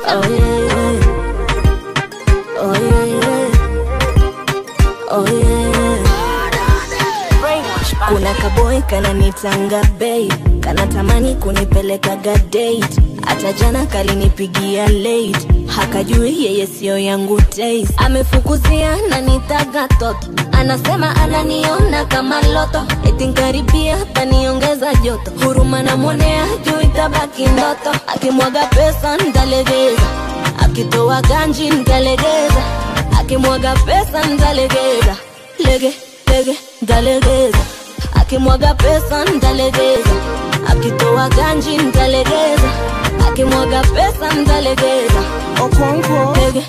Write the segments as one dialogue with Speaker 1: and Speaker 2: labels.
Speaker 1: Oh yeah. Oh yeah. Oh yeah. Kuna kaboy kananitanga bei, kanatamani kunipelekaga date. Hata jana kalinipigia late, hakajui yeye sio yangu taste. Amefukuzia na nitaga toto, anasema ananiona kama loto, eti nkaribia taniongeza joto. Huruma namwonea juu itabaki ndoto, akimwaga pesa ntalegeza, akitoa ganji ntalegeza, akimwaga pesa ntalegeza, lege lege ntalegeza akimwaga pesa ntalegeza, akitoa ganji ntalegeza, akimwaga pesa ntalegeza.
Speaker 2: Okonkwo
Speaker 1: Lege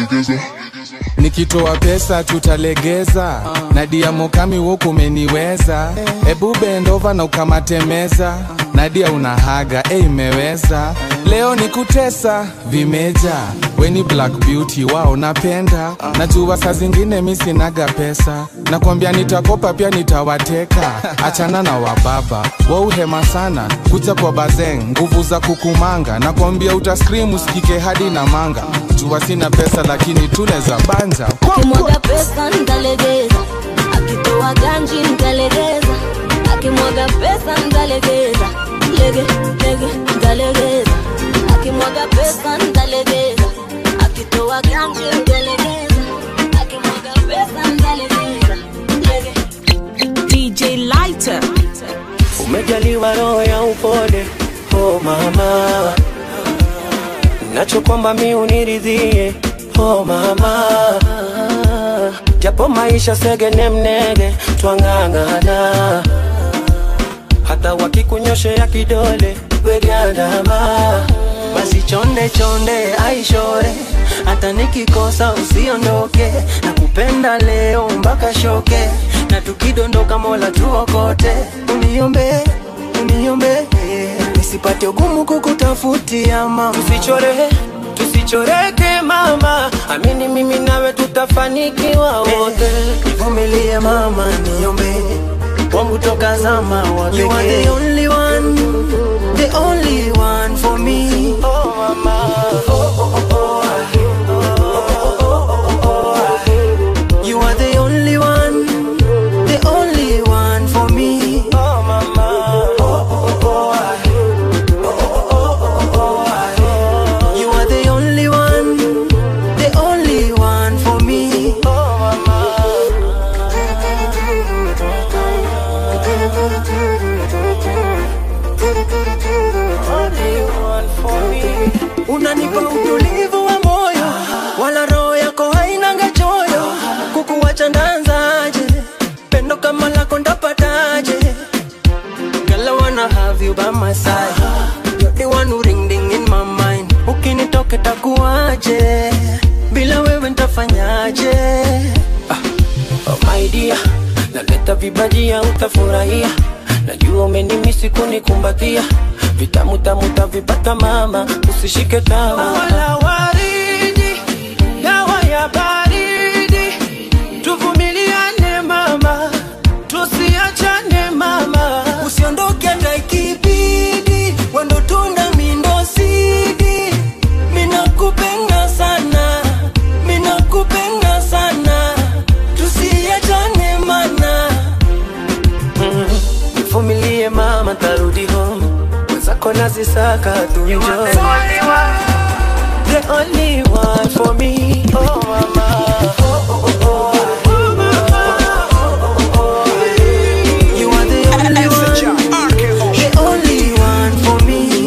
Speaker 2: nikitoa pesa tutalegeza nadia mokami woku umeniweza ebu bendova na ukamatemeza nadia unahaga e imeweza leo ni kutesa vimeja weni black beauty wao napenda najua saa zingine mi sinaga pesa nakwambia nitakopa pia nitawateka achana na wababa wauhema sana kuja kwa bazeng nguvu za kukumanga nakwambia utaskrim usikike hadi na manga jua sina pesa lakini tuneza banja
Speaker 1: akimwaga pesa ntalegeza, akitoa ganji ntalegeza, akimwaga pesa ntalegeza, lege lege ntalegeza, akimwaga pesa ntalegeza, akitoa ganji ntalegeza, akimwaga pesa ntalegeza, lege
Speaker 3: DJ Lighter.
Speaker 4: Umejaliwa roho ya upole, oh mama, nachokwamba mi uniridhie, oh mama, japo maisha segene mnege, twang'ang'ana, hata wakikunyoshea kidole wegandama, basi chonde chonde aishore, hata nikikosa usiondoke, nakupenda leo mpaka shoke, na tukidondoka Mola tuokote, uniombe uniombe nisipate ugumu kukutafutia mama, tusichore tusichoreke mama, amini mimi nawe tutafanikiwa wote, nivumilie mama, niombe wangu toka zama wa You are the only one, the only one for me. Oh mama, oh oh oh oh. You are the only one, the only one for me. Oh mama, oh oh oh. You are the only one, the only one for me. Oh Unanipa utulivu wa moyo, wala roho yako hainanga choyo. Kukuwacha ndanzaje? Pendo kama lako ndapataje? Girl, I wanna have you by my side. You're the one who ring ding in my mind. Ukinitoka takuaje? Bila wewe ntafanyaje? Ah, oh my dear, naleta vibajia utafurahia. Najua umenimisi kunikumbatia, vitamu tamu tavipata mama, usishike tawa wala waridi, dawa ya baridi, tuvumiliane mama, tusiachane mama, usiondoke hata ikibidi, wendo tunda mindo sidi, minakupenda sana, minakupenda sana, tusiachane mana Nivumilie mama, tarudi home. Wenzako nazisaka tu enjoy. The only one for me. Oh mama. Oh, oh, oh, oh. You are the only one. The only one for me.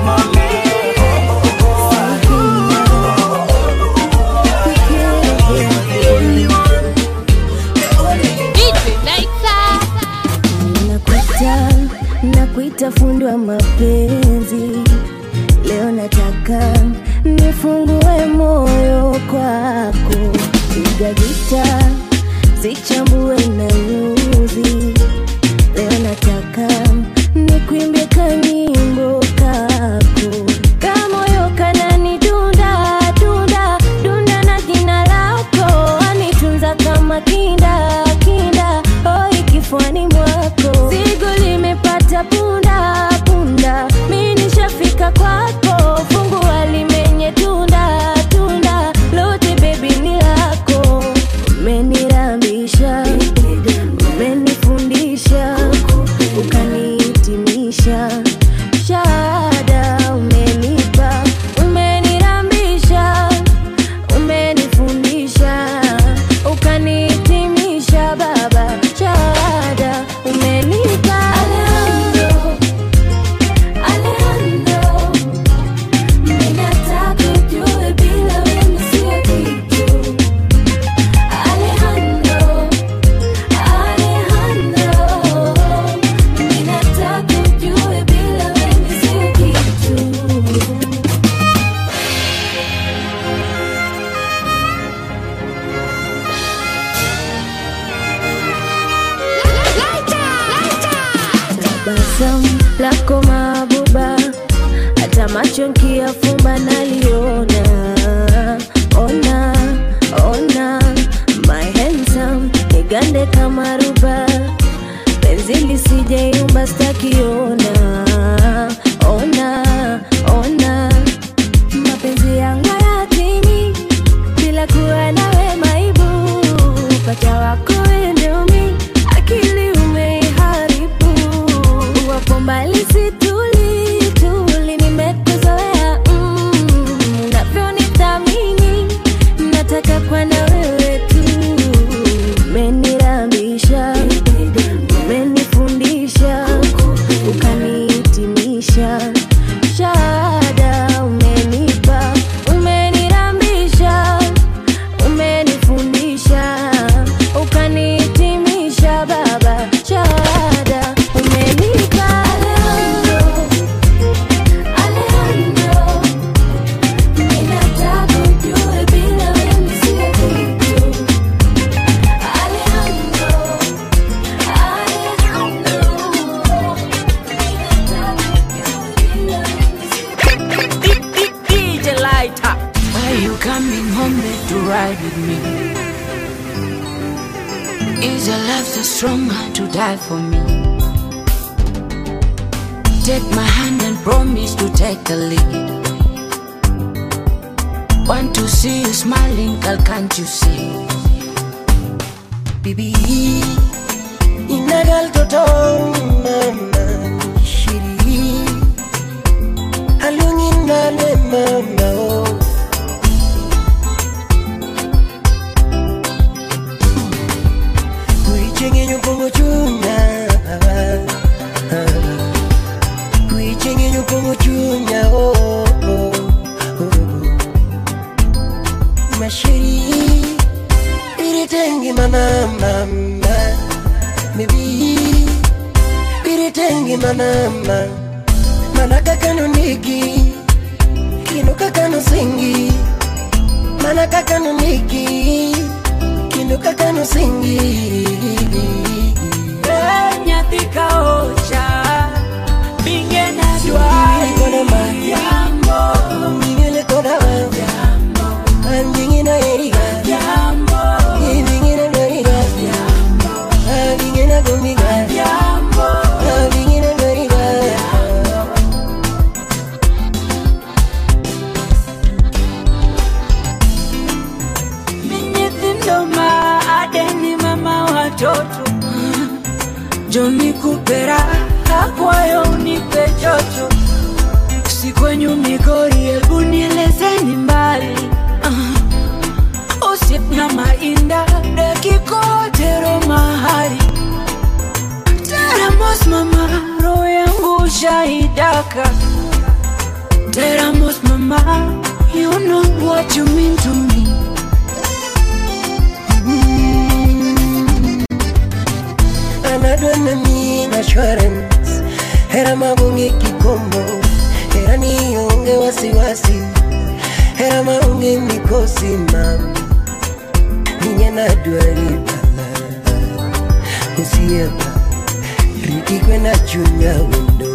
Speaker 1: nakuita nakuita fundi wa mapenzi leo nataka nifungue moyo kwako piga gita zichambue na nyuzi leo nataka nikwimbie kanyimbo kako kamoyo kanani dunda dunda dunda na jina lako anitunza kama kinda kinda oi kifuani mwako zigo limepata punda punda mi nishafika kwako fungu limenye tunda handsome lako mabuba hata macho nkiyafumba naliona ona ona my handsome nigande kama ruba penzi lisijeyumba stakiona ona ona mapenzi yangu yatimi bila kuwa nawe maibu pacha wako endomi akili umeiharibu wapo mbali situli tuli nimekuzoea mm, unavyonithamini nataka kwa na wewe tu umenirambisha umenifundisha ukanihitimisha shada umenipa umenirambisha umenifundisha ukanihitimisha baba shada umenipa Alejandro, Alejandro, ninataka ujue bila wewe sio kitu. Alejandro,
Speaker 3: DJ Lighter.
Speaker 5: Why you coming home there to ride with me? Is your love so strong to die for me? Take my hand and promise to take the lead. Want to see you smiling, girl, can't you see?
Speaker 4: Bibi inagal toto mama shiri alungin nale mama oh Kuichenye nyupongo chunya Kuichenye nyupongo chunya oh oh oh Mashiri Biritengi mana mama Maybe Biritengi mana mama Mana kakano nigi Kino kakano singi Mana kakano nigi Kino kakano singi
Speaker 5: Nyathi kaocha, binge na
Speaker 4: Siwili kona ma
Speaker 5: Jambo,
Speaker 4: Mingile kona ma Anjingina eriga
Speaker 5: jambo,
Speaker 4: Ibingina doriga Abingina gumiga
Speaker 5: jambo.
Speaker 4: Abingina doriga
Speaker 5: Nyithindo ma adeni mama watoto Joni kupera akwayo unipe joto si kwenyu Migori, hebu nielezeni mbali uh, usip na mainda dekikotero mahali teramos mama roho yangu shaidaka teramos mama you know what you mean to me
Speaker 4: anadwana min assurance hera magonge kikomo hera nionge wasiwasi hera maonge mikosi mam ninye nadwari bala osieba riti kwena chunya wendo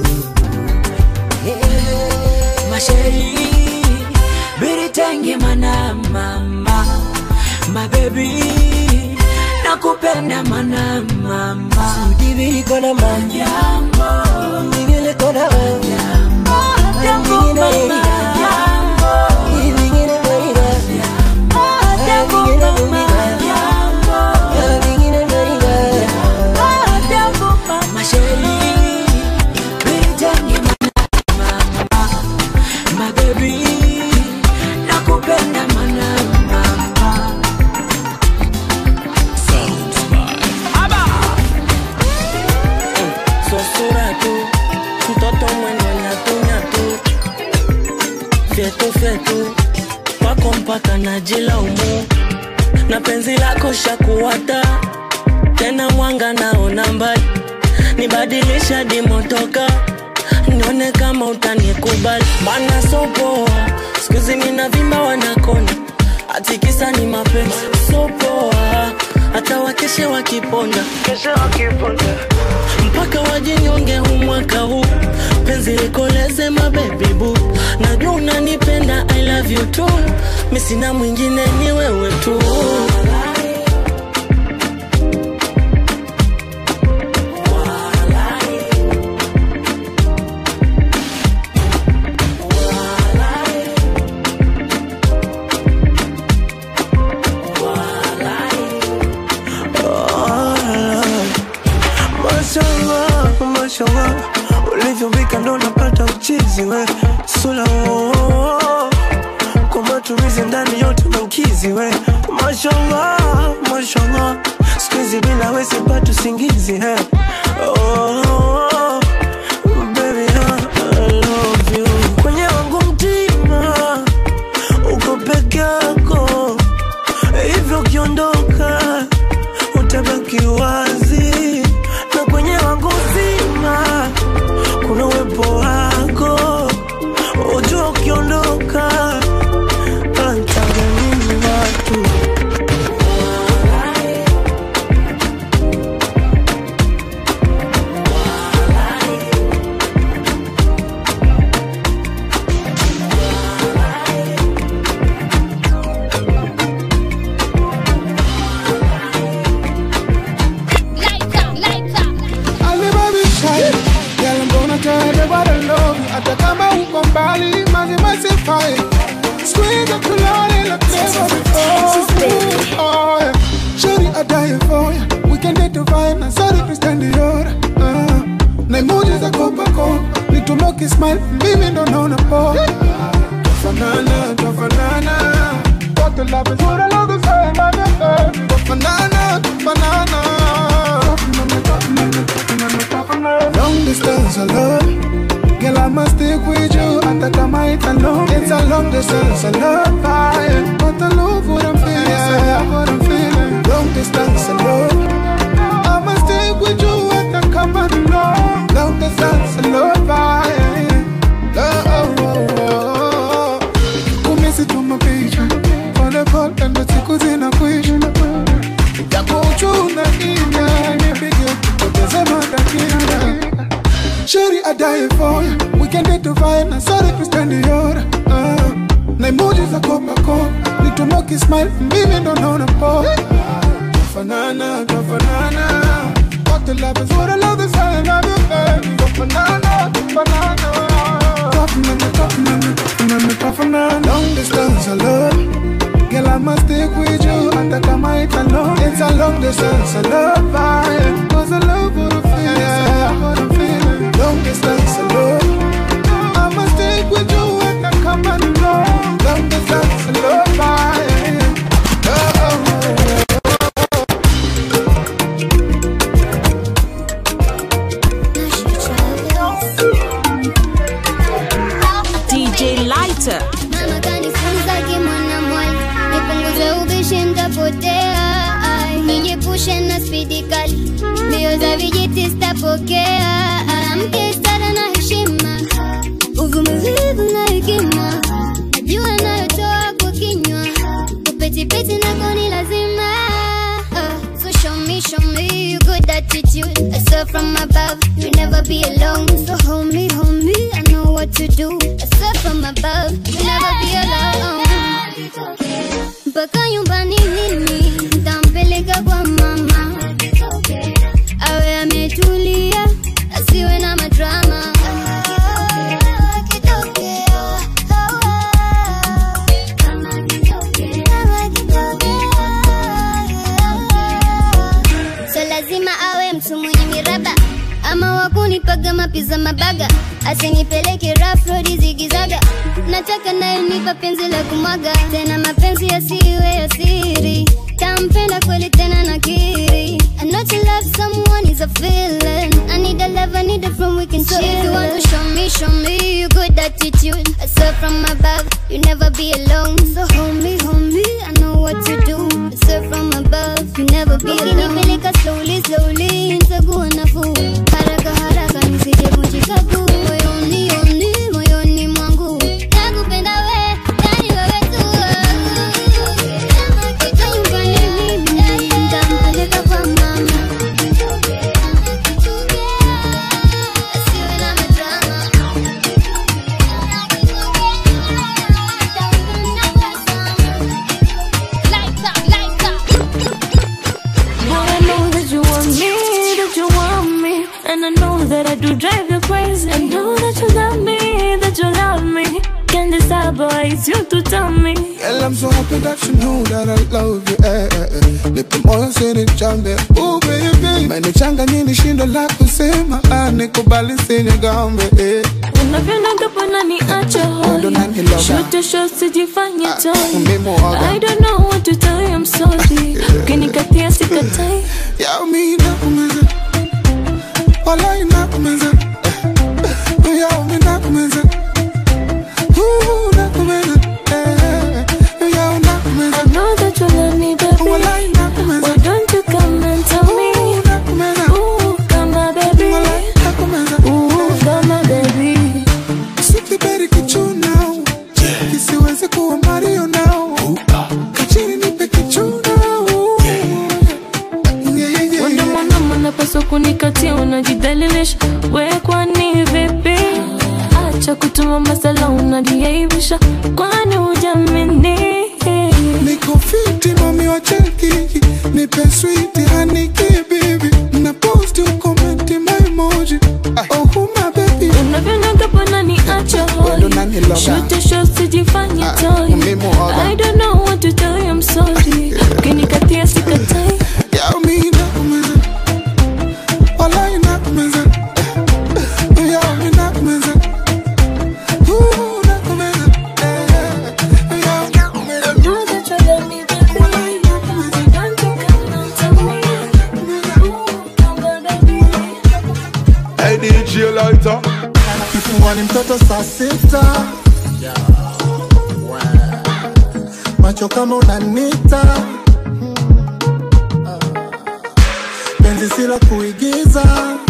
Speaker 5: masheri biritenge mana mama mabebi nakupenda mana mama
Speaker 4: udibiri kona mam
Speaker 5: jambo
Speaker 4: ningele kona mam
Speaker 5: jambo mama jambo
Speaker 4: ibingine dwariga
Speaker 5: jambo mama jambo
Speaker 4: abingine dwariga
Speaker 5: jambo mama masheri biritenge mana mama mabebi nakupenda mana mama
Speaker 4: sosura tu mtoto mwendo nyatunyatu fyetu fyetu kwako mpaka najilaumu na penzi lako shakuwata tena mwanga naona mbali nibadilisha dimotoka nione kama utanikubali mana sopoa skuzi mina vimba wanakona atikisa ni mapenzi sopoa
Speaker 6: hata wakeshe wakiponda mpaka wajinyonge huu mwaka huu penzi likoleze mabebi bu najua unanipenda i love you tu mi sina mwingine ni wewe tu
Speaker 4: Mashallah, mashallah, ulivyopika ndo napata uchizi we sula oh, oh, oh. kwa matumizi ndani yote na ukizi we mashallah, mashallah, siku hizi bila we sipati usingizi he oh, oh, oh. Baby, I love you. Kwenye wangu mtima uko peke yako, hivyo ukiondoka utabaki wazi, na kwenye wangu zima kuna uwepo wako, ujua ukiondoka antaga nini watu
Speaker 2: Alibaba shy, girl I'm gonna tell everybody I love you. Hata kama uko mbali, mazima sifai. Squeeze up tulale like never before. Oh, yeah. Shorty, I die for ya. We can date to vibe na sorry Christian Dior. Uh, na emoji za Coca-Cola. Nitumoke smile, mimi ndo naona poa. Tufanana, tufanana. Got the love is what I love the same, I'm your baby. Tufanana, tufanana. Long distance alone Girl, I must stick with you Hata kama it's alone It's a long distance alone Fire But I love what I'm feeling yeah. what I'm feeling Long distance alone I must stick with you Hata kama it's alone Long distance alone Fire oh, oh, oh, oh. Umisituma picha Pole pole ndo siku zinakwisha Yako uchuna ina Nipige kupoteza matakina Shorty, I die for ya. We can date to vibe na sorry Christian Dior. Uh, na emoji za Coca-Cola. Nitumoke smile, mimi ndo naona poa. Tufanana, tufanana. What the love is what I love the same, I'm your baby. Tufanana, tufanana. Tufanana, tufanana, tufanana, tufanana. Long distance alone. Girl, I must stick with you Hata kama it's alone It's a long distance, I love vibe Cause I love what I'm feeling yeah. what I'm feeling Long distance alone I must stick with you Hata kama it's alone Long distance, I love vibe oh, oh, oh.
Speaker 3: DJ Lighter.
Speaker 7: Mama kanifunza kimwana mwali, nipunguze ubishi ntapotea, Ai, nijiepushe na spidi kali, mbio za vijiti sitapokea, mke stara na heshima, uvumilivu na hekima, najua nayotoa kwa kinywa, kupetipeti nako ni lazima. Uh, so show me, show me you good attitude. I saw from above, you never be alone. So hold me, hold me, I know what to do. I saw from above, you never be alone. Mpaka nyumbani mimi ntampeleka kwa mama, awe ametulia, asiwe na madrama. So lazima awe mtu mwenye miraba ama wakunipaga mapiza mabaga, asinipeleke rough road zigizaga. Nataka naye nipa penzi la kumwaga, tena mapenzi yasiwe ya siri. Tampenda kweli tena nakiri. I know to love someone is a feeling. I need a love, I need it from we can so if you want to show me, show me you good attitude. I saw from above, you never be alone. So hold me, hold me, I know what to do. I saw from above, you never be alone. Ukinipeleka slowly, slowly, nitakuwa nafuu. Haraka haraka nisijevunjika guu. Moyoni, yoni, moyoni mwangu. Nakupenda we, yani wewe tu. Kama kitu nyumbani mimi, nitampeleka
Speaker 1: easy. I know that you love me, that you love me. Can't decide, boy, it's you to tell me.
Speaker 2: Girl, I'm so happy that you know that I love you eh, eh, eh. Nipe moyo sinichambe oh baby Menichanganya nishindo la kusema ah, nikubali sinigambe eh.
Speaker 1: Unavyonaga bwana niache
Speaker 2: Ndo nani lover?
Speaker 1: Shote shot sijifanye toy
Speaker 2: mimi waga.
Speaker 1: I don't know what to tell you, I'm sorry Ukinikatia sikatai
Speaker 2: Yao mi nakumeza Walai nakumeza Eh, Yao mi nakumeza Ooh, nakumeza Eh, Yao nakumeza
Speaker 1: I know that you love me, baby
Speaker 2: Walai nakumeza
Speaker 1: Why don't you come and tell me
Speaker 2: Ooh, nakumeza
Speaker 1: Ooh, come on, baby
Speaker 2: Walai nakumeza
Speaker 1: Ooh, come on, baby
Speaker 2: Sikiberi kichuna Kisiwezi kuwa Mario now Kachini nipe kichuna Yeah, yeah, yeah,
Speaker 1: Wanda
Speaker 2: yeah.
Speaker 1: mwanama napaswa kunikatia unajidhalilisha we kwani vipi acha kutuma masala unajiaibisha kwani hujamini
Speaker 2: Niko fiti mami wa cheki Nipe sweet honey key baby Na post you comment my emoji Oh who my baby
Speaker 1: unavyonyaga bwana ni acha
Speaker 2: Wendo nani loga?
Speaker 1: shute sho sijifanye
Speaker 2: Ah,
Speaker 1: toy
Speaker 2: mimi waga.
Speaker 1: I don't know what to tell you I'm sorry ukinikatia sikatai
Speaker 2: Yao mi nakumeza Walai nakumeza Yao mi nakumeza Ooh nakumeza Eh, Yao nakumeza
Speaker 1: I know that you love me baby Why don't you come and tell me Ooh, come on baby
Speaker 8: Hey DJ Lighter
Speaker 9: Kifungwa ni mtoto saa sita macho kama unanita penzi sila kuigiza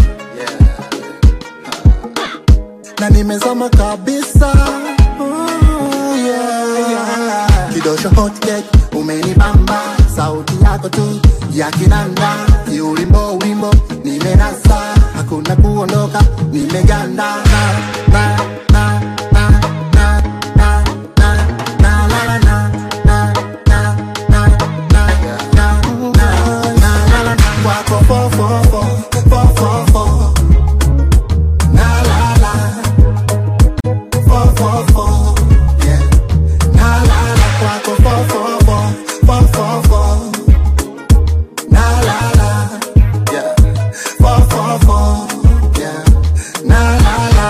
Speaker 9: na nimezama kabisa Ooh, yeah, yeah. kidosho hot cake umenibamba sauti yako tu ya kinanda kiulimbo ulimbo nimenasa hakuna kuondoka nimeganda na, na, na, na, na, na, na, na, la, la, na, na, na, na, na, na, na, na, la, la, na. Kwako fo, fo, fo, fo, fo, fo. Na, la, la. Fo, fo, fo. Yeah. Na, la, la. Kwako fo, fo, fo, fo, fo, fo. Na, la, la. Yeah. Fo, fo, fo. Yeah. Na, la, la.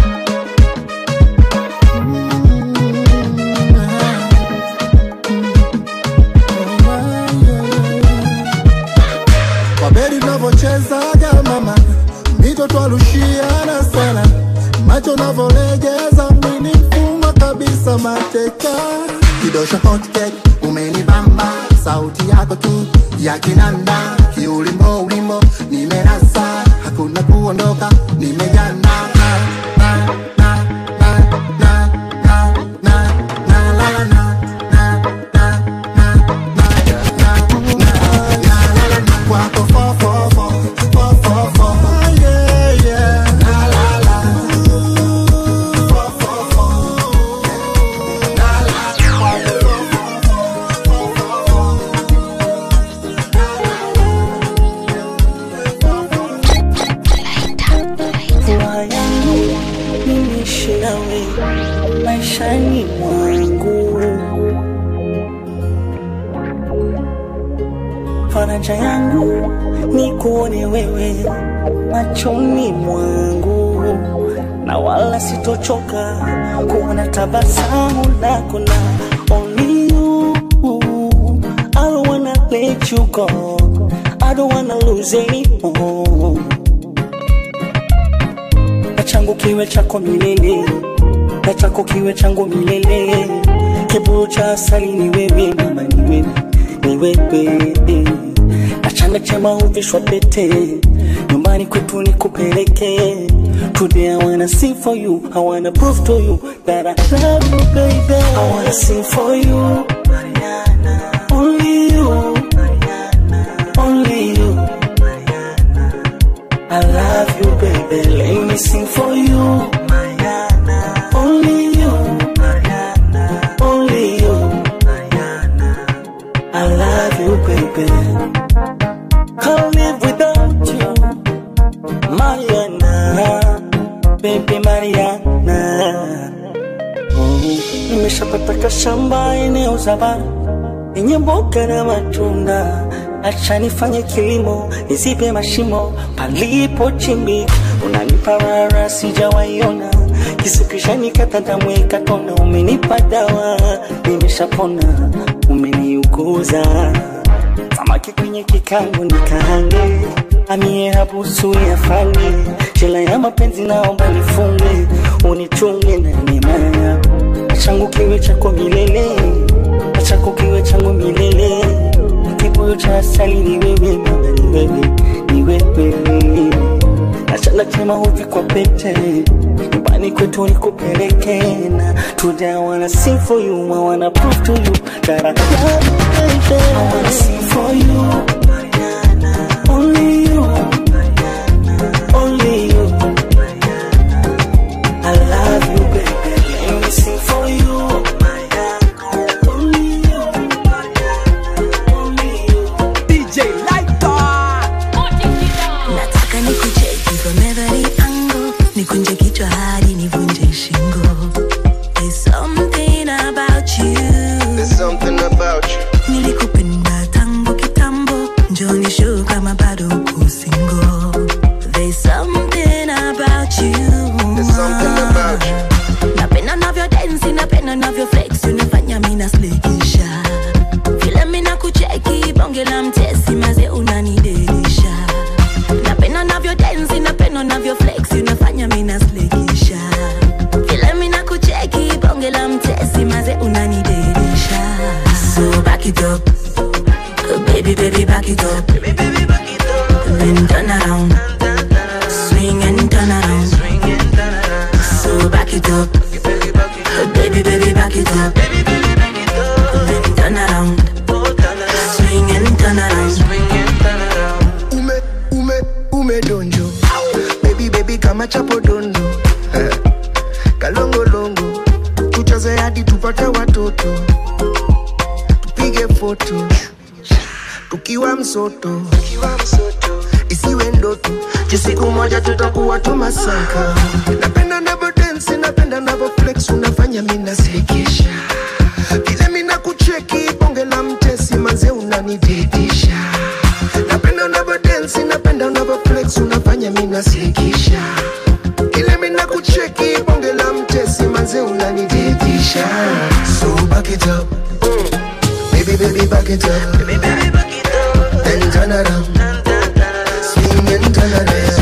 Speaker 9: kwa bedi navyochezaga mama mito twarushiana sana macho navyolegeza mini mfungwa kabisa mateka kidosho hot cake umenibamba sauti yako tu ya kinanda kiulimbo ulimbo nimenasa hakuna kuondoka nimejana na, na, na, na, na, na, na, na, la, la, na, na, na, na, na, na, na, na, la, la, na. Kwako fo, fo, fo, fo, fo, fo. Yeah, yeah. La, la, la. Fo, fo, fo. La, la, la. Kwako fo, fo, fo, fo, fo.
Speaker 6: furaha yangu nimeishi nawe maishani mwangu, faraja yangu ni kuone wewe machoni mwangu, na wala sitochoka kuona tabasamu lako na only you. I don't wanna let you go. I don't wanna lose anymore na changu kiwe chako milele, na chako kiwe changu milele. Kiburu cha asali ni wewe mama, ni wewe, ni wewe. Na chanda chema huvishwa pete, nyumbani kwetu nikupeleke. Today I wanna sing for you, I wanna prove to you that I love you baby. I wanna sing for you, Mariana. Only you, Mariana. Only you. I love you, baby. Let me sing for you, Mariana. Only you, Mariana. Only you, Mariana. I love you, baby. Can't live without you, Mariana. baby Mariana. Mm, Nimeshapata kashamba eneo za bara yenye mboga na matunda, acha nifanye kilimo nizibe mashimo palipo chimbi. Unanipa rara sijawaiona, kisukisha nikata damu ikatona. Umenipa dawa nimeshapona, umeniuguza samaki kwenye kikango nikaange amie habusu yafanye jela ya mapenzi naomba nifunge unichunge na nemaya changu kiwe chako milele chako kiwe changu milele kibuyu cha asali ni wewe mama ni wewe ni wewe achana chema huvi kwa pete nyumbani kwetu nikupeleke na today I wanna sing for you I wanna prove to you that I love you baby I wanna sing for you only you only you I love you baby let me sing for you only you only you
Speaker 4: DJ Lighter.
Speaker 10: nataka nikucheki from every angle nikunje kichwa hadi nivunje shingo There's something about you
Speaker 11: There's something about you.
Speaker 10: nilikupenda tangu kitambo njoni show kama bado uko single There's something about you
Speaker 11: There's something about you.
Speaker 10: napenda navyo densi napenda navyo flex unafanya mina slekisha vile mina kucheki bonge la mtesi maze unanidelisha napenda navyo densi napenda navyo flex unafanya mina slekisha vile mina kucheki bonge la mtesi maze unanidelisha so back it up Oh, baby baby back it up then turn around swing and turn around so back it up Oh, baby baby back it up then turn around swing and turn around
Speaker 11: Ume, ume, ume donjo. Baby, baby, kama chapo dondo. Eh, Kalongolongo. Tucheze hadi tupate watoto. Tupige foto. Tukiwa msoto. Isiwe ndoto. Juu siku moja tutakuwa tumasaka. Napenda navo dance, napenda navo flex, unafanya mina slikisha. Vile mina kucheki, bonge la mtesi, manze unanididisha napenda unavyo dance napenda unavyo flex unafanya mimi nasikisha ile mimi nakucheki bonge la mtesi manze unanididisha so back it up baby baby back it up baby baby back it up then turn around swing and turn around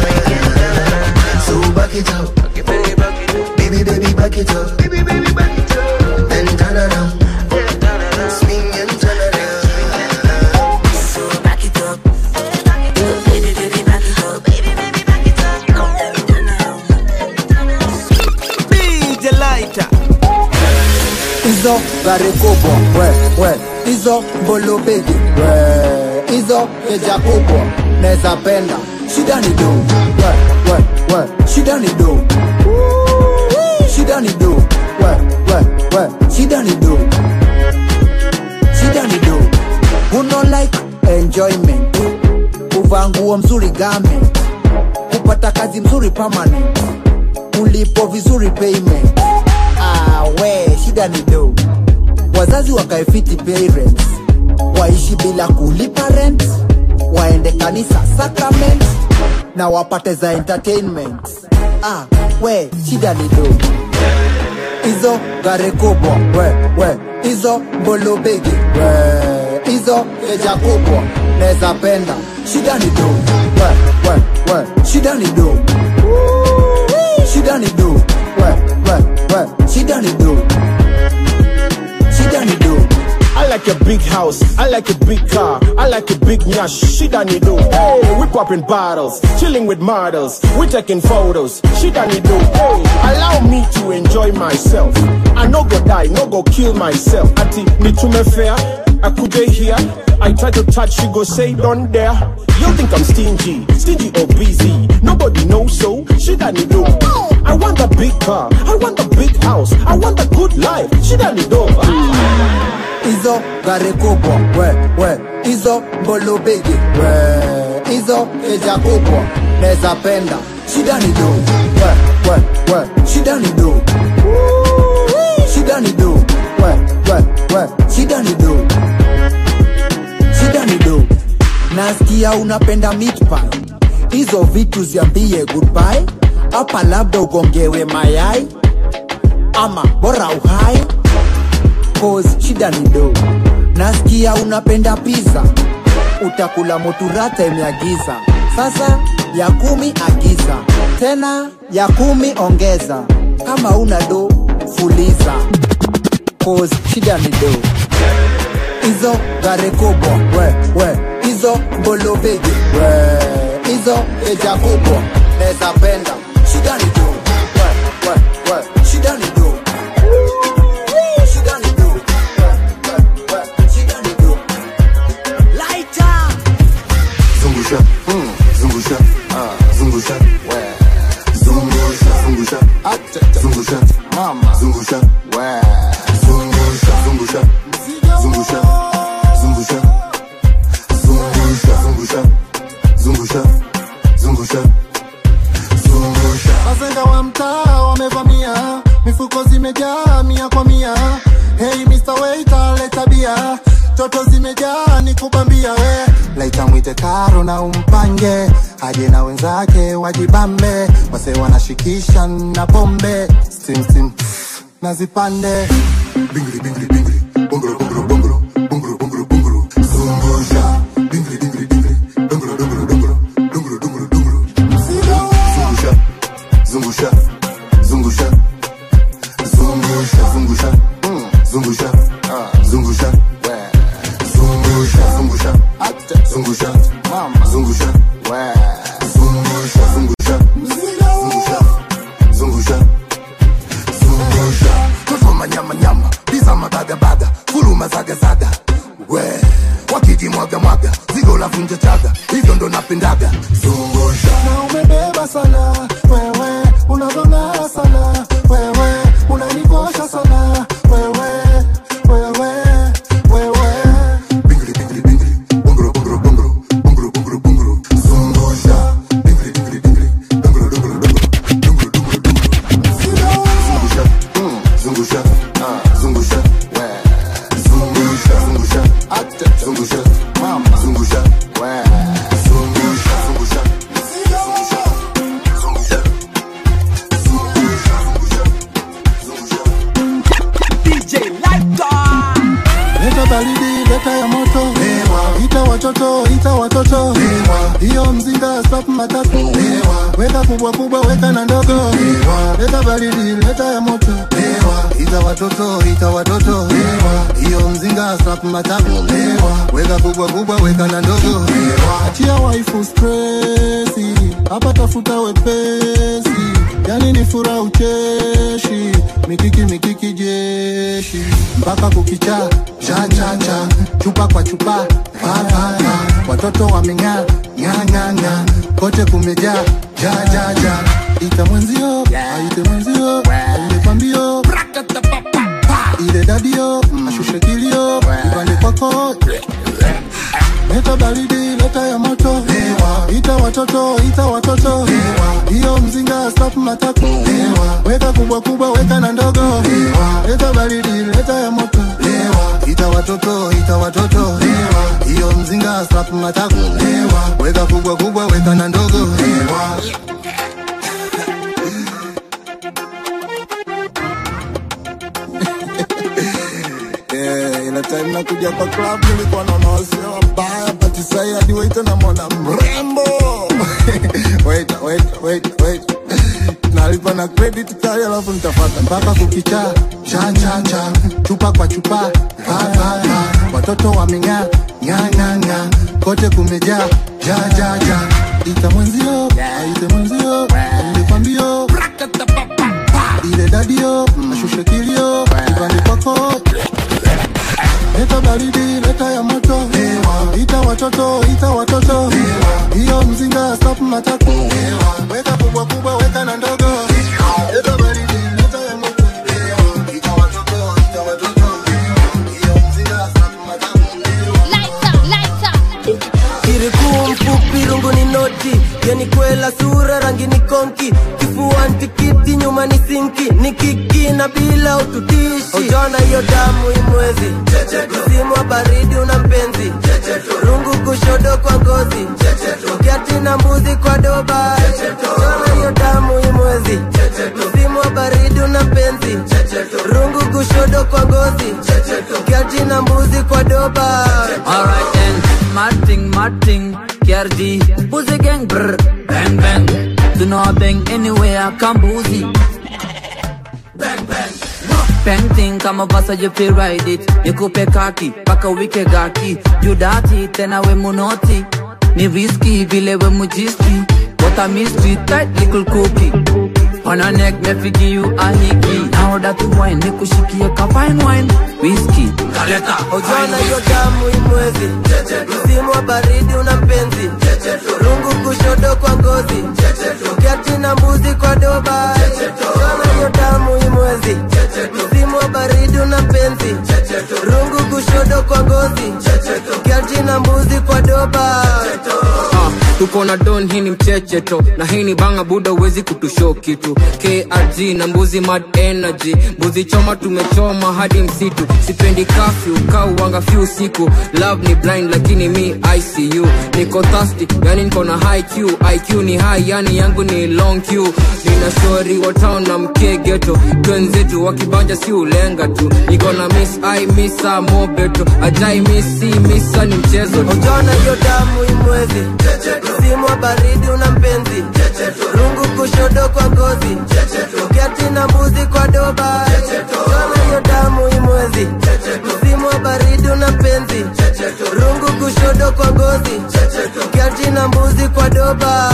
Speaker 11: so back it up baby baby back it up baby baby back it up then turn around swing and turn around
Speaker 10: so back it up Oh, baby baby back it up baby baby back it up then turn around
Speaker 4: DJ Lighter.
Speaker 12: hizo gari kubwa we we hizo mbolobegi we hizo keja kubwa neza penda shida ni do we we we shida ni do Woo, shida ni do we we we shida ni do shida ni do uno like enjoyment kuvaa nguo mzuri game kupata kazi mzuri permanent ulipo vizuri payment ah, we shida ni do wazazi wakaefiti parents waishi bila kulipa rent waende kanisa sacrament na wapate za entertainment ah, we shida ni do hizo gari kubwa we we hizo mbolobegi we hizo keja kubwa neza penda shida ni do we we we shida ni do Woo, shida ni do we we we shida ni do shida ni do
Speaker 13: I like a big house, I like a big car, I like a big nyash, shit I need do. Hey, we popping bottles, chilling with models, we taking photos, shit I need do. Hey, allow me to enjoy myself. I no go die, no go kill myself. Ati, me to me fair, I could here. I try to touch, she go say don't dare. You think I'm stingy, stingy or busy? Nobody knows so, shit I need do. I want a big car, I want a big house, I want a good life, shit I need do.
Speaker 12: hizo gari kubwa we we hizo mbolobegi we hizo keja kubwa neza penda shida ni do we we unapenda meat pie hizo vitu ziambie goodbye hapa labda ugongewe mayai ama bora uhai cause shida ni do nasikia unapenda pizza utakula moturata imeagiza sasa ya kumi agiza tena ya kumi ongeza kama una do fuliza cause shida ni do hizo gare kubwa we we hizo mbolobege we hizo eja kubwa neza penda shida ni do we we we shida ni do shida ni do we we we shida ni do
Speaker 14: Lighter.
Speaker 15: Zungusha, mm, zungusha, ah, zungusha, we. Zungusha, zungusha, acha, zungusha, mama, zungusha, we. Zungusha, zungusha, zungusha, zungusha, zungusha, zungusha, zungusha, zungusha, zungusha.
Speaker 9: Wazenga wa mtaa wamevamia, mifuko zimejaa mia kwa mia. Hey Mr. Waiter, leta bia, toto zimejaa ni kubambia we. Laita mwite karo na umpange, aje na wenzake wajibambe, wase wanashikisha na pombe, stim stim na zipande.
Speaker 15: Bingri, bingri, bingri, bongoro, bongoro, bongoro, bongoro, bongoro, bongoro. Zungusha, bingri, bingri, bingri, dongoro, dongoro, dongoro, dongoro, dongoro, dongoro. Zungusha, zungusha, zungusha, zungusha, zungusha, mm, zungusha, ah, zungusha, we. Zungusha, zungusha, acha, zungusha, mama, zungusha, we. Zungusha, zungusha, zungusha, zungusha, zungusha. Toto manyama nyama, pizza mabaga baga, fuluma zaga zaga, we. Wakiji mwaga mwaga, zigo la vunja chaga, hivyo ndo napendaga. Zungusha.
Speaker 9: Na umebeba sana wewe, unavong'aa sana wewe, unanikosha sana wewe, wewe, wewe.
Speaker 15: Bongoro, bongoro, bongoro, bongoro, bongoro, bongoro. Zungusha, bingri, bingri, bingri, dongoro, dongoro, dongoro, dongoro, dongoro, dongoro. Zungusha, mm, zungusha, ah, zungusha, we. Zungusha, zungusha, acha, zungusha, mama, zungusha, we. Zungusha, zungusha, zungusha, zungusha,
Speaker 14: DJ Lighter.
Speaker 9: Leta baridi, leta ya moto Lewa. Ita watoto, ita watoto Lewa. Hiyo mzinga stop matatu Lewa. Weka kubwa kubwa, weka na ndogo Lewa. Leta baridi, leta ya moto Lewa. Ita watoto, ita watoto Lewa. Hiyo mzinga stop matatu Lewa. Weka kubwa kubwa, weka na ndogo Lewa. Achia waifu stressi Hapa tafuta wepesi Yani ni fura ucheshi Mikiki mikiki jeshi Mpaka kukicha cha cha cha Chupa kwa chupa pa pa pa Watoto wameng'aa ng'aa ng'aa ng'aa Kote kumejaa ja ja ja Ita mwenzio aite mwenzio aende pambio ile dadio ashushe kilio ipande kwako Leta baridi, leta ya moto Lewa. Ita watoto, ita watoto Lewa. Hiyo mzinga stop matatu Lewa. Weka kubwa kubwa, weka na ndogo Lewa. Leta baridi, leta ya moto Lewa. Ita watoto, ita watoto Lewa. Hiyo mzinga stop matatu Lewa. Weka kubwa kubwa, weka na ndogo Lewa. Yeah, ile time nakuja kwa club nilikuwa naona wasee wabaya but sai hadi waita na mwana mrembo wait wait wait wait nalipa na credit kali alafu nitafata mpaka kukicha cha cha cha chupa kwa chupa pa pa pa watoto wameng'aa ng'aa ng'aa ng'aa kote kumejaa ja ja ja ita mwenzio aite mwenzio nilikwambio ile dadio ashushe kilio ipande kwako Leta baridi, leta ya moto Lewa. Ita watoto, ita watoto Lewa. Hiyo mzinga stop matatu Lewa. Weka kubwa kubwa, weka na ndogo Leta baridi, leta ya moto Lewa. Ita watoto, ita watoto Lewa. Hiyo mzinga stop matatu
Speaker 4: kirikuu mfupi rungu ni noti yani kwela sura rangi ni konki kifuani tikiti nyuma ni sinki ni kiki na bila ututishi ujona hiyo damu imwezi msimu wa baridi una mpenzi rungu kushodo kwa ngozi ukiati na mbuzi kwa doba ujona hiyo damu imwezi msimu wa baridi una mpenzi rungu kushodo kwa ngozi ukiati na mbuzi kwa doba
Speaker 16: Alright then, mad thing, mad thing, KRG, Boozy gang, brr, bang bang. Do not bang anywhere, come boozy. Bang thing, kama basa you feel ride it. Nikupe kaki, paka wike gaki. You dati, tena we munoti. Ni risky, vile we mujiski. What a mystery, tight little cookie. On her neck, me fi give you a hickey. Now that you wine, nikushikie ka fine wine. Whiskey, kaleta,
Speaker 4: ujona hiyo damu imwezi msimu wa baridi una mpenzi rungu kushodo kwa ngozi ukiati na mbuzi kwa doba ujona hiyo damu imwezi msimu wa baridi una mpenzi rungu kushodo kwa ngozi ukiati na mbuzi kwa doba
Speaker 16: Ah, tuko na don hii ni mchecheto na hii ni banga buda uwezi kutusho kitu krg na mbuzi mad energy mbuzi choma tumechoma hadi msitu sipendi kafyu kauwanga fyu usiku love ni blind lakini mi icu niko thirsty yani niko na high q iq ni high yani yangu ni long q nina shori wa town na mkegeto twenzetu wakibanja si ulenga tu niko na miss i misa mobeto ajai misi misa ni mchezo tu.
Speaker 4: ujona hiyo damu imwezi msimu wa baridi una mpenzi rungu kushodo kwa ngozi ukiati na mbuzi kwa doba ujona hiyo damu imwezi msimu wa baridi una mpenzi rungu kushodo kwa ngozi ukiati na mbuzi kwa doba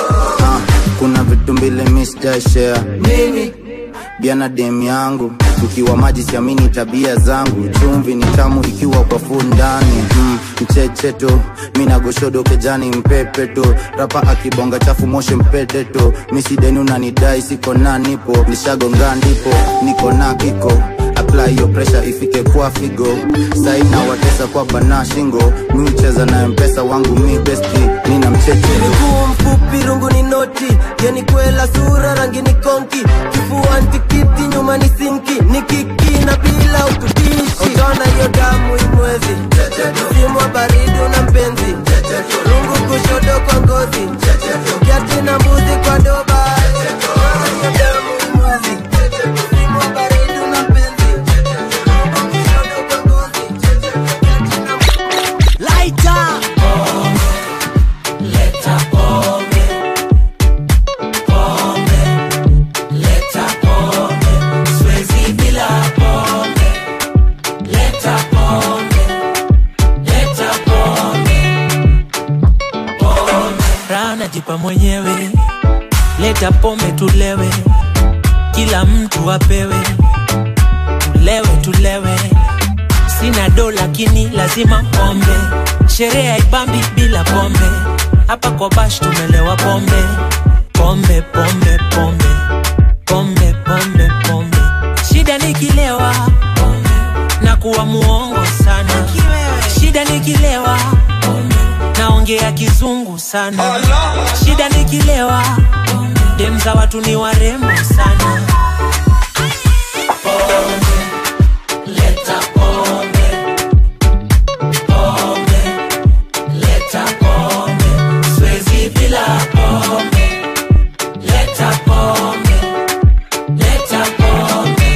Speaker 12: Ah, kuna vitu mbili Mr. Share
Speaker 4: nini
Speaker 12: bia na dem yangu ukiwa maji siamini tabia zangu chumvi ni tamu ikiwa kwa fu ndani mm, mchecheto minagoshodo kejani mpepeto rapa akibonga chafu moshe mpeteto misideni unanidai siko na nipo nishagonga ndipo niko na kiko apply your pressure ifike kwa figo saina watesa kwa bana shingo mi ucheza na mpesa wangu mi besti nina mchecheto
Speaker 4: miguu mfupi rungu ni noti yeni kwela sura rangi ni konki kifua ntikiti nyuma ni sinki ni kiki na bila ututishi utaona hiyo damu imwezi msimu wa baridi una mpenzi rungu kushodo kwa ngozi kiati na mbuzi kwa doba Utaona hiyo damu imwezi. Msimu wa baridi una mpenzi. Rungu kushodo kwa ngozi.
Speaker 14: Lighter.
Speaker 4: Leta pombe. Pombe. Leta pombe. Siwezi bila pombe. Leta pombe. Leta pombe.
Speaker 17: pombe raha najipa mwenyewe leta pombe tulewe kila mtu apewe tulewe tulewe sina do lakini lazima pombe sherehe haibambi bila pombe hapa kwa bash tumelewa pombe pombe pombe pombe pombe pombe pombe shida nikilewa na kuwa muongo sana shida nikilewa naongea kizungu sana shida nikilewa dem za watu ni warembo sana
Speaker 4: Leta pombe. Pombe. Leta pombe. Siwezi bila pombe. Leta pombe. Leta pombe.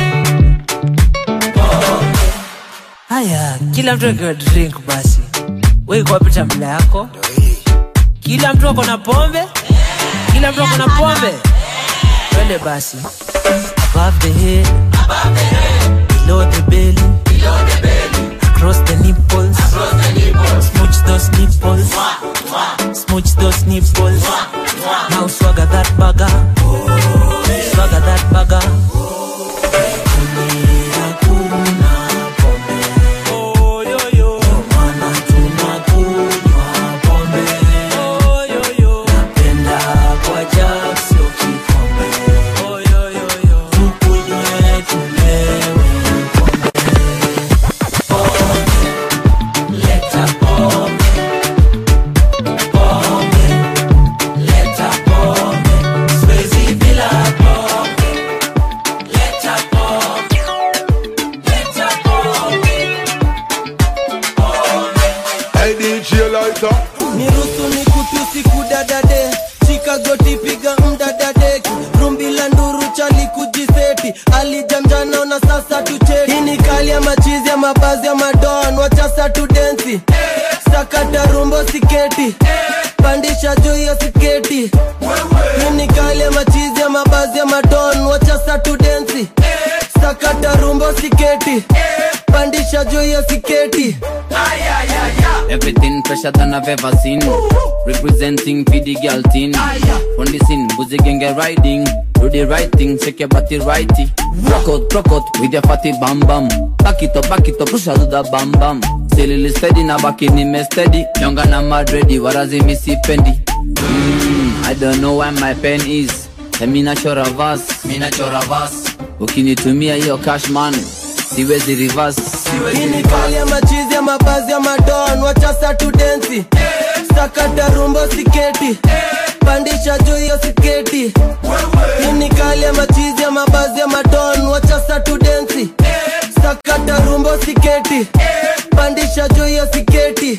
Speaker 4: Pombe.
Speaker 17: haya kila mtu akiwa drink basi weikuwapita mla yako kila mtu ako na pombe kila mtu ako na pombe twende basi above the head below the belly across the nipples smooch those nipples smooch those nipples now swagger that bugger swagger that bugger
Speaker 4: Leta pombe. Pombe. Leta pombe. Siwezi bila pombe.
Speaker 18: sketi alijamjana na sasa tucheki hii ni kali ya machizi ya mabazi ya madon wachasa tu densi sakata rumbo siketi pandisha juu ya siketi hii ni kali ya machizi ya mabazi ya madon wachasa tu densi sakata rumbo siketi pandisha juu ya siketi
Speaker 19: Everything fresher than I've ever seen. Representing for the girl teen. On the scene, boozy gang get riding. Do the right thing, shake your body righty. Rock out, rock out with your fatty bam bam. Back it up, back it up, push out the bam bam. Silly steady na back in me steady. Younger na mad ready, warazi missy pendi. Mm, I don't know where my pen is. Tell me na chora verse, me na chora verse. Ukinitumia hiyo cash man, siwezi reverse.
Speaker 18: hii ni kali ya machizi ya mabazi ya madon wachasa tu densi sakata rumbo siketi pandisha juu ya siketi hii ni kali ya machizi ya mabazi ya madon wachasa tu densi sakata rumbo siketi pandisha juu ya siketi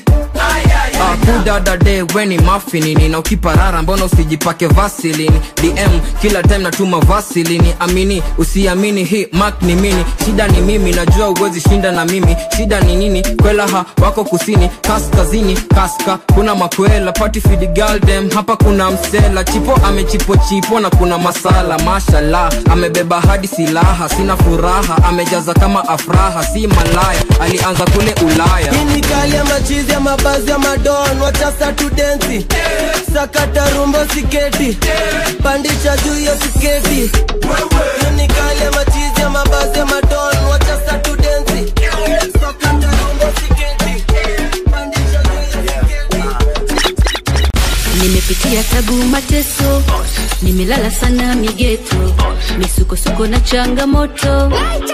Speaker 16: kudadade weni mafinini na ukiparara mbona usijipake vasilini dm kila time natuma vasilini amini usiamini hii mak ni mini shida ni mimi najua uwezi shinda na mimi shida ni nini kwelaha wako kusini kaskazini kaska kuna makwela pati fidi galdem hapa kuna msela chipo amechipo chipo na kuna masala mashallah amebeba hadi silaha sina furaha amejaza kama afraha si malaya alianza kule ulaya
Speaker 18: hii ni kali ya machizi ya mabazi ya madon wachasa tu densi sakata rumbo siketi pandisha juu ya siketi hii ni kali ya machizi ya mabazi ya madon wachasa tu densi sakata rumbo siketi pandisha juu ya
Speaker 20: nimepitia tabu mateso nimelala sana migeto misukosuko na changamoto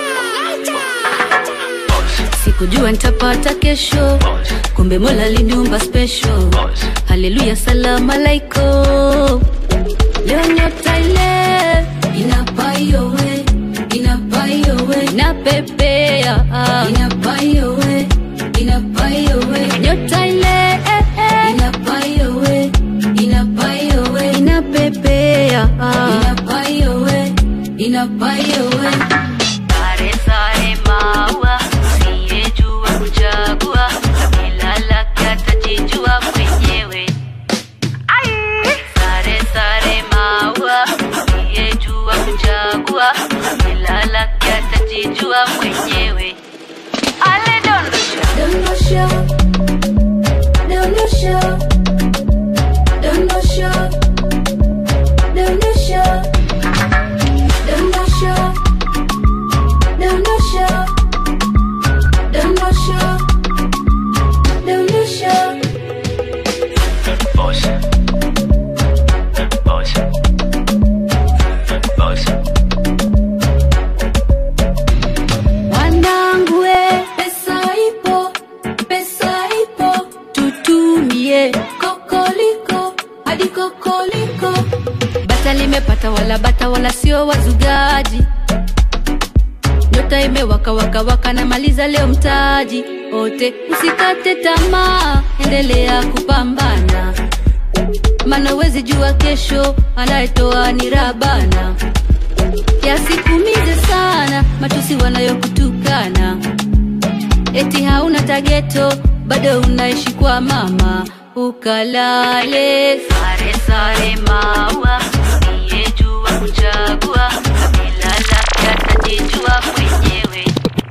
Speaker 20: sikujua nitapata kesho kumbe mola liniumba special haleluya salamu alaiko leo nyota ile inapaiowe inapaiowe inapepea inapaiowe inapaiowe nyota ile inapaiowe inapaiowe inapepea inapaiowe inapaiowe sare sare maua usiyejua kuchagua kabila lake atajijua mwenyewe sare sare maua usiyejua kuchagua kabila lake atajijua mwenyewe ale dondosha dondosha dondosha dondosha dondosha dondosha dondosha dondosha wanangu we pesa ipo pesa ipo tutumie kokoliko hadi kokoliko bata limepata wala bata wala sio wazugaji nyota imewaka waka waka na maliza leo mtaji ote usikate tamaa endelea kupambana mana wezi jua kesho anayetoa ni rabana yasikumize sana matusi wanayokutukana eti hauna tageto bado unaishi kwa mama ukalale sare sare maua usiyejua kuchagua kabila lake atajijua mwenyewe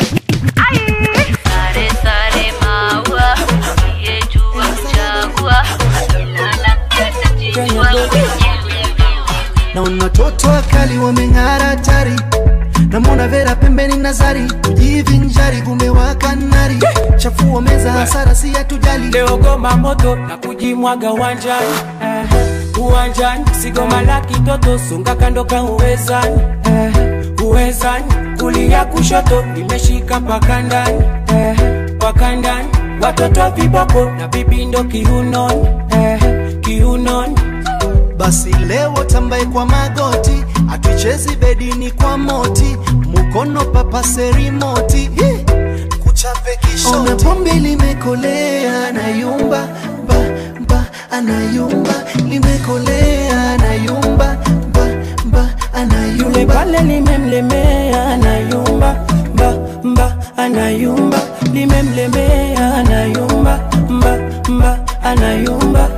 Speaker 20: sare sare maua usiyejua kuchagua kabila lake atajijua mwenyewe
Speaker 21: naona watoto wakali wameng'ara tari namwona vera pembeni nazari kujivinjari kumewaka nari chafua meza hasara si hatujali
Speaker 22: leo goma moto na kujimwaga uwanjani eh, uwanjani sigoma la kitoto sunga kando ka uwezani eh, uwezani kulia kushoto nimeshika mpaka ndani eh, mpaka ndani watoto viboko na bibindo kiunoni eh, kiunoni
Speaker 21: basi leo tambaye kwa magoti atuichezi bedini kwa moti mukono papase rimoti Hi! kuchape kishoti pombe limekolea anayumba ba, ba, anayumba limekolea anayumba ba, ba, anayumba
Speaker 22: pale limemlemea anayumba mba mba anayumba limemlemea anayumba mba mba anayumba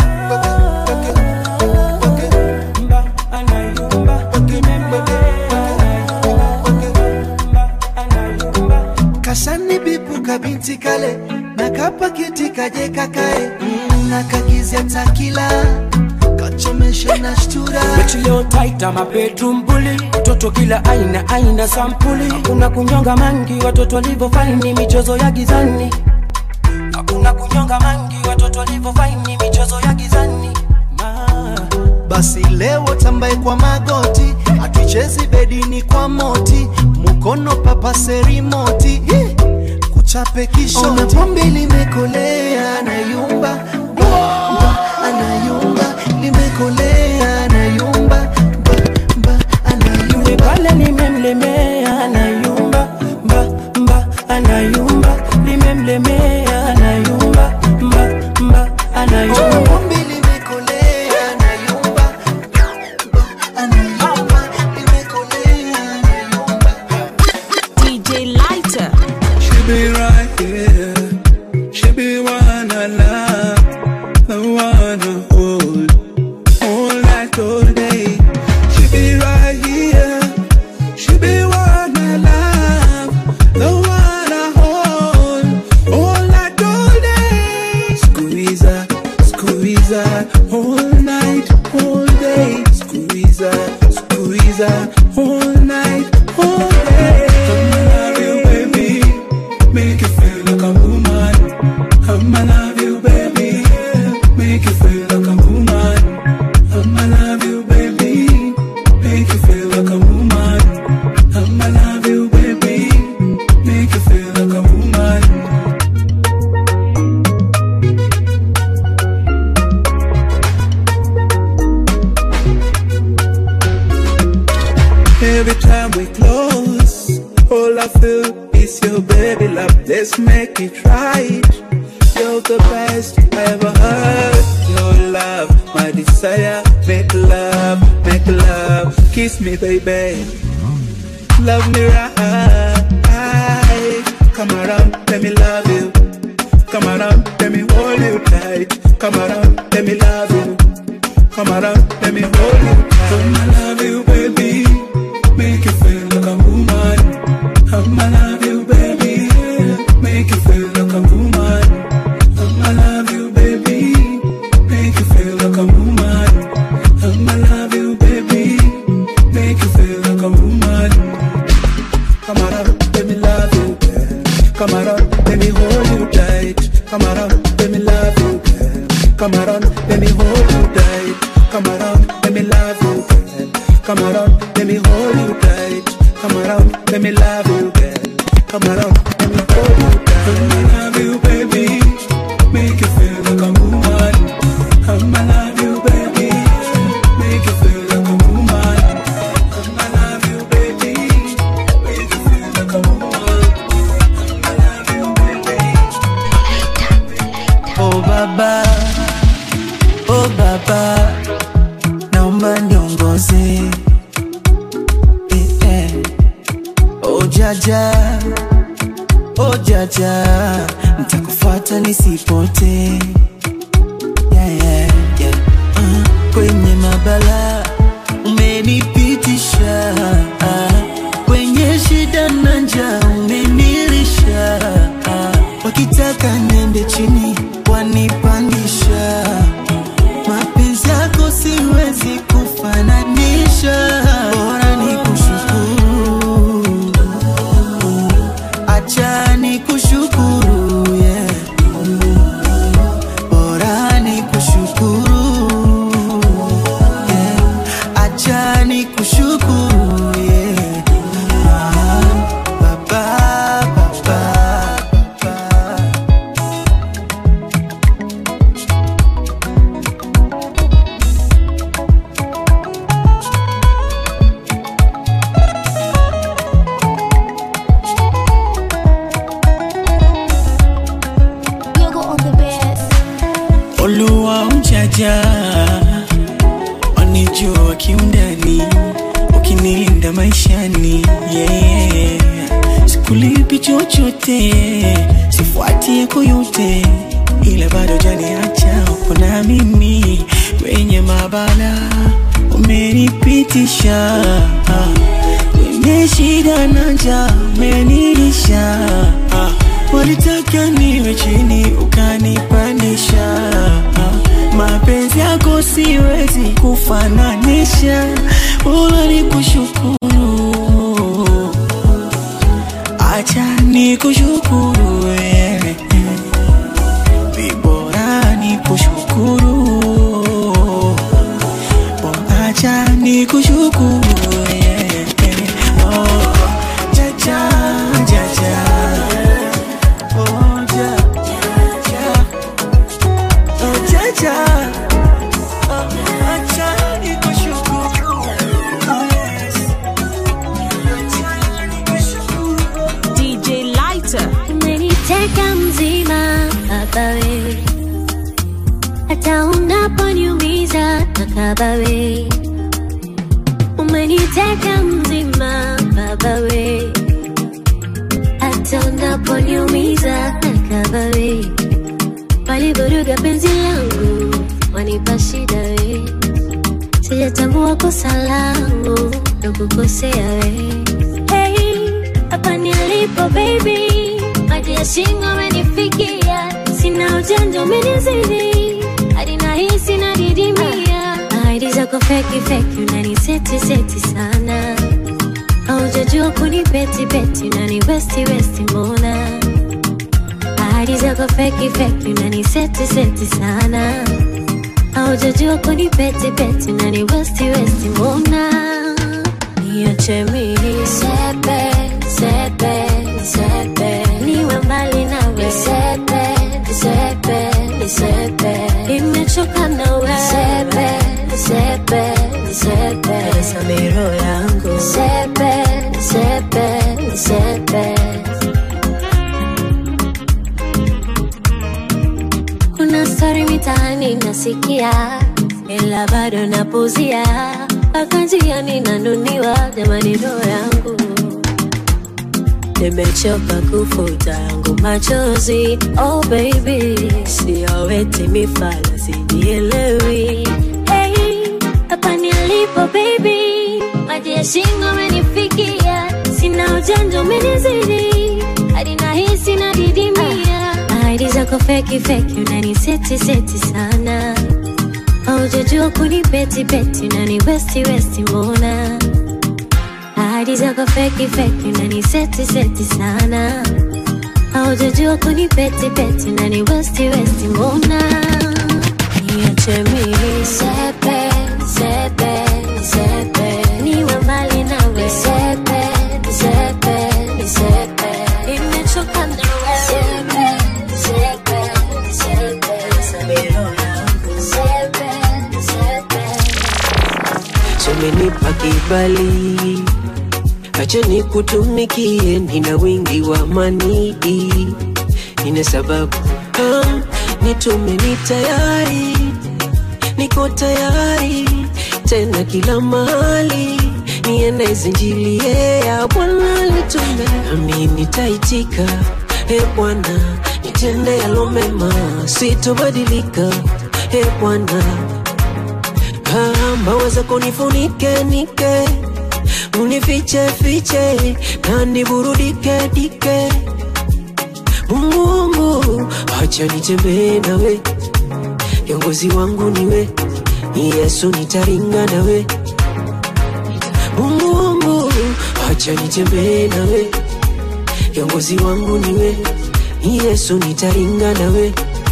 Speaker 21: kashani bipu kabinti kale na kapakiti kaje kakae Mm, na kakizia takila kachomeshe na shtura
Speaker 22: Mechi leo tight ama bedroom bully Toto kila aina aina sampuli Hakuna kunyonga mangi watoto walivyofaini michezo ya gizani Hakuna kunyonga mangi watoto walivyofaini michezo ya gizani
Speaker 21: basi leo tambaye kwa magoti atuchezi bedini kwa moti mukono papase rimoti Hi! kuchape kishoti pombe limekolea anayumba Ba, ba, anayumba limekolea anayumba
Speaker 22: Yule pale limemlemea anayumba mba mba anayumba limemlemea anayumba mba mba anayumba
Speaker 21: pombe limekolea anayumba anayumba limekolea
Speaker 3: DJ Lighter.
Speaker 5: She be right here. She be one I love, the one I hold, all night, all day. She be right here. She be one I love, the one I hold, all night, all day. Squeeze her, squeeze her, all night, all day. Squeeze her, squeeze her, all night, all day. I'ma love you, baby. Make you feel like a woman. I'ma love you, baby. Make you feel like a woman. I'ma love you, baby. Make you feel like a woman. I'ma love you, baby. Make you feel like a woman. Every time we close, all I feel is your baby love. Let's make it right. You're the best I ever heard. Your love, my desire. Make love, make love. Kiss me, baby. Love me right. Come around, let me love you. Come around, let me hold you tight. Come around, let me love you. Come around, let me hold you tight. I'ma love you, baby. Make you feel like a woman. I'ma love you, baby. Make you feel like a woman. I'ma love you, baby. Make you feel like a woman. I'ma love you, baby. Make you feel like a woman. Come around, let me love you, girl. Come around, let me hold you tight. Come around, let me love you, girl. Come around, let me hold you tight. Come around, let me love you, girl. Come around, let me hold you tight. Come around, let me love you, girl. Come around, let me hold you tight. I'ma love you, baby. Make you feel like a woman. I'ma love you, baby. Make you feel like a woman. I'ma love you, baby. Make you feel like a woman. I'ma love you, baby.
Speaker 21: Oh baba, oh baba, naomba niongoze. Eh, eh. Oh jaja, oh jaja, nitakufuata nisipote. Yeah, yeah, yeah. Uh, kwenye mabala umenipitisha, kwenye shida na njaa umenilisha, wakitaka niende chini wanipandisha mapenzi yako siwezi kufananisha bora ni kushukuru acha ni kushukuru yeah. bora ni kushukuru yeah. acha ni kushukuru yeah.
Speaker 3: maishani yeah. Sikulipi chochote, sifuati yako yote, ila bado janiacha uko na mimi kwenye mabala umenipitisha kwenye shida na njaa umenilisha walitaka niwe chini ukanipandisha mapenzi yako siwezi kufananisha bora nikushukuru acha nikushukuru wewe vibora nikushukuru acha nikushukuru wewe oh, jaja jaja oh, ja, ja, oh, jaja oh, acha nikushukuru oh, yes.
Speaker 1: DJ Lighter.
Speaker 7: umeniteka mzima baba we hata unaponiumiza nakaba we umeniteka mzima baba we hata unaponiumiza nakaba we walivuruga penzi langu wanipa shida we sijatambua kosa langu na kukosea we hey, hapa nilipo baby maji ya shingo amenifikia sina ujanja umenizidi hadi nahisi nadidimia ahadi zako feki feki unaniseti seti sana haujajua kunipeti peti unani westi westi mbona ahadi zako feki feki unaniseti seti sana haujajua kunipeti peti unani westi westi mbona niache mimi sepe sepe sepe niwe mbali nawe sepe sepe sepe nimechoka nawe sepe sepe sepe samiro yangu sepe sepe sepe kuna stori mitaani nasikia ila bado napuzia mpaka njiani nanuniwa jamani roho yangu nimechoka kufuta yangu machozi oh baby sioweti mifala sijielewi hey, hapa nilipo baby maji ya shingo amenifikia sina ujanja umenizidi hadi nahisi nadidimia ahadi zako feki feki unaniseti seti sana haujajua kunipeti peti unani westi westi mbona ahadi zako feki feki unani seti seti sana haujajua kunipeti peti unani westi westi mbona niache mimi sepe sepe sepe niwe mbali nawe sepe sepe sepe nimechoka nawe sepe sepe sepe samiro yangu sepe sepe
Speaker 23: umenipa kibali, acha nikutumikie, nina wingi wa manii, nina sababu um, nitume ni tayari, niko tayari tena kila mahali niende zinjilie ya Bwana nitume, nami nitaitika, e Bwana nitende yalo mema, sitobadilika, e Bwana Ah, mbawa zako nifunike nike unifiche fiche na niburudike dike Mungu wangu acha nitembee nawe kiongozi wangu niwe ni Yesu nitaringa nawe Mungu wangu acha nitembee nawe kiongozi wangu niwe ni Yesu nitaringa nawe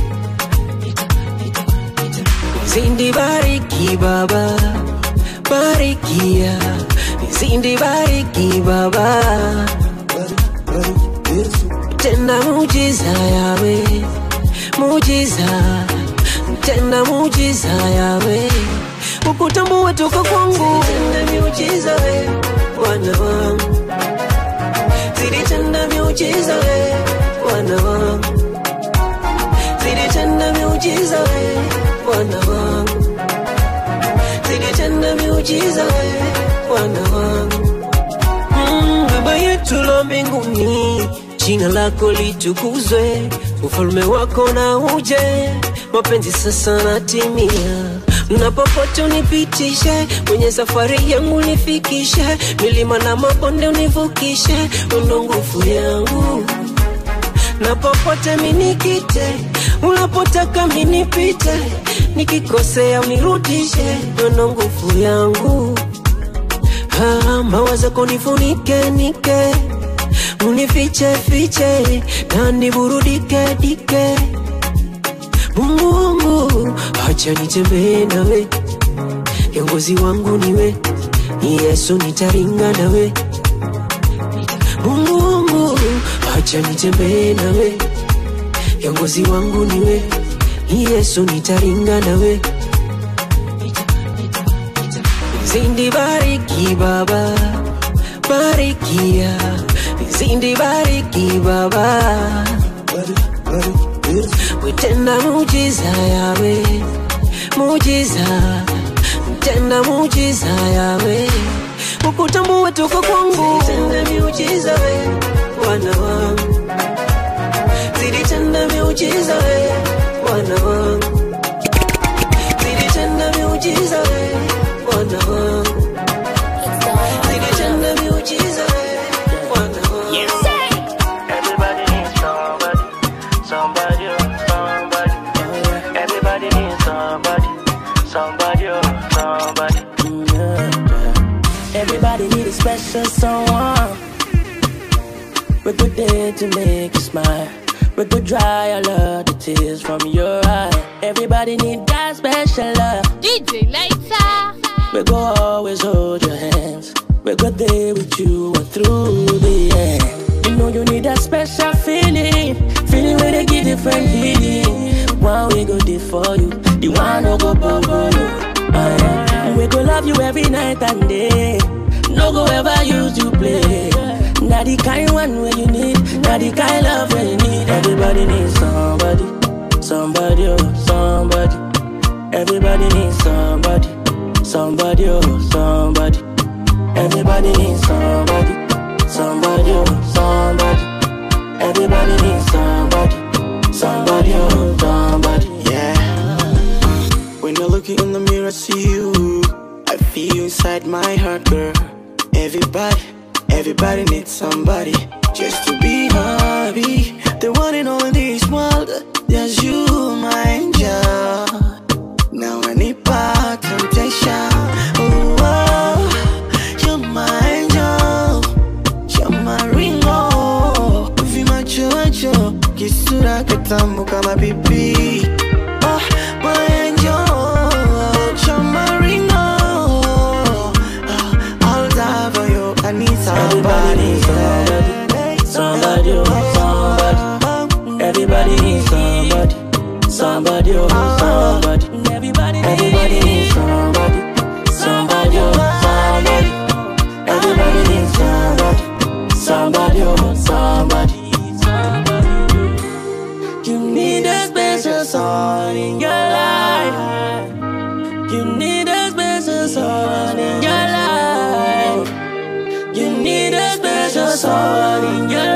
Speaker 23: Zindi bariki baba barikia Zindi bariki baba Tenda mujiza yawe Mujiza Tenda mujiza yawe Ukutambua toka kwangu Tenda miujiza we Wana wangu Zidi tenda miujiza we Wana wangu Zidi tenda miujiza we Bwana wangu, zidi tena miujiza we Bwana wangu, Baba mbinguni, jina lako litukuzwe, ufalme wako na uje, mapenzi sasa natimia na popote unipitishe, kwenye safari yangu nifikishe, milima na mabonde univukishe, undo nguvu yangu na popote minikite, unapotaka minipite, nikikosea unirudishe, undo nguvu yangu Ah, mawazo kunifunike nike unifiche fiche na niburudike dike Mungu wangu acha nitembee nawe kiongozi wangu niwe ni Yesu nitaringa nawe Mungu wangu acha nitembee nawe kiongozi wangu niwe ni Yesu nitaringa nawe Zindi bariki baba barikia Zindi bariki baba Witenda mujiza yawe mujiza Tenda mujiza yawe Ukutambue tuko kwangu Tenda miujiza we wana wangu Zidi tenda miujiza we wana wangu Zidi tenda miujiza we wana wangu Zidi tenda miujiza we wana wangu
Speaker 2: Everybody needs somebody, somebody, oh, somebody. Everybody needs somebody, somebody, oh, somebody.
Speaker 6: Everybody need a special someone. We're good there to make you smile. We could dry all of the tears from your eye. Everybody need that special love. DJ later. We go always hold your hands. We go there with you and through the end. You know you need that special feeling, feeling where they give different feeling. One we go there for you, the one who go bubble you. Uh, yeah. We go love you every night and day. No go ever use you play. Not the kind one where you need, not the kind love where you need. Everybody needs somebody, somebody, oh, somebody. Everybody needs somebody, somebody, oh, somebody. Everybody needs somebody, somebody, oh, somebody. Everybody needs somebody, somebody, oh, somebody.
Speaker 3: Yeah. When I look in the mirror, see you. I feel you inside my heart, girl. Everybody, everybody needs somebody just to be happy. The one in all this world, there's you, my angel. Now I need back temptation. Oh, oh, you're my angel. You're my ringo. Vimacho macho, kisura kitamu kama pipi. Oh, my angel. You're my ringo. I'll die for you. I need somebody.
Speaker 6: Somebody, oh, somebody. Everybody needs somebody. Somebody, oh, somebody. Everybody, everybody needs somebody. Somebody, oh, somebody. Everybody needs somebody. Somebody, oh, somebody. You need a special someone in your life. You need a special someone in your life. You need a special someone in your life.